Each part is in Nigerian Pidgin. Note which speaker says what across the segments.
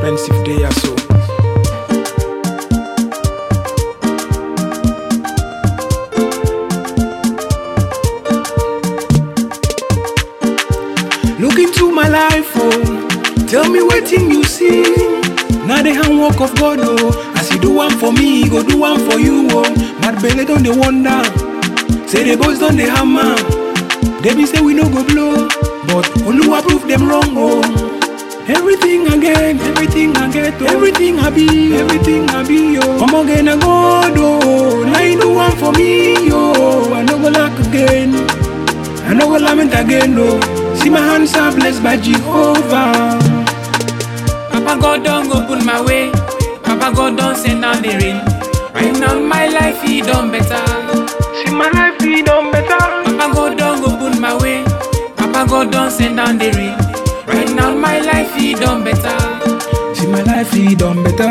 Speaker 1: expensive day or so. Look into my life, oh. Tell me what thing you see. Now the handwork of God, oh. As you do one for me, he go do one for you, oh. Mad belly don't they wonder. Say the boys don't they hammer. They be say we no go blow, but Oluwa prove them wrong, oh. Everything I get, everything I get, oh. everything I be, everything I be, yo. Come again, I God, oh. Now you do one for me, yo. I no go lack again. I no go lament again, no. See my hands are blessed by Jehovah.
Speaker 2: Papa God don't open my way. Papa God don't send down the rain. Right now my life he done better.
Speaker 1: See my life be done better.
Speaker 2: Papa God don't open my way. Papa God don't send down the rain. Right now my life he done better.
Speaker 1: See my life be done better.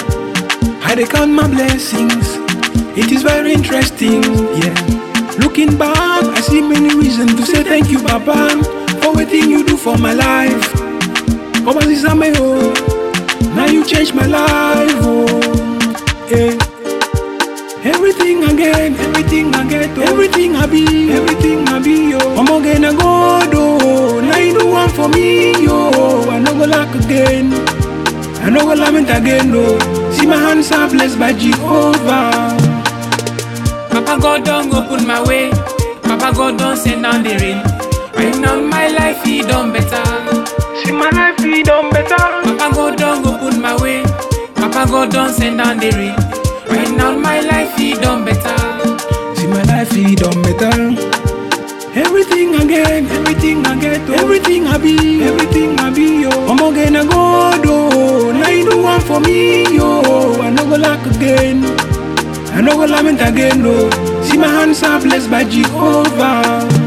Speaker 1: I dey count my blessings. It is very interesting, yeah. Looking back, I see many reasons to say thank you, Papa, for everything you do for my life. Papa Zizame, oh, now you changed my life, oh, yeah. Everything I get, everything I get, oh, everything I be, everything I be, yo. I'm again a God, oh, now you do one for me, yo. I no go lack again, I no go lament again, no. See my hands are blessed by Jehovah.
Speaker 2: Papa God don't open my way. Papa God don't send down the rain. Right now my life he done better.
Speaker 1: See my life be done better.
Speaker 2: Papa God don't open my way. Papa God don't send down the rain. Right now my life he done better.
Speaker 1: See my life be done better. Everything I get, everything I get, oh, everything I be, everything I be, yo. I'm again a God, oh. Now you do one for me, yo. I no go lack again. I no go lament again, no. See my hands are blessed by Jehovah.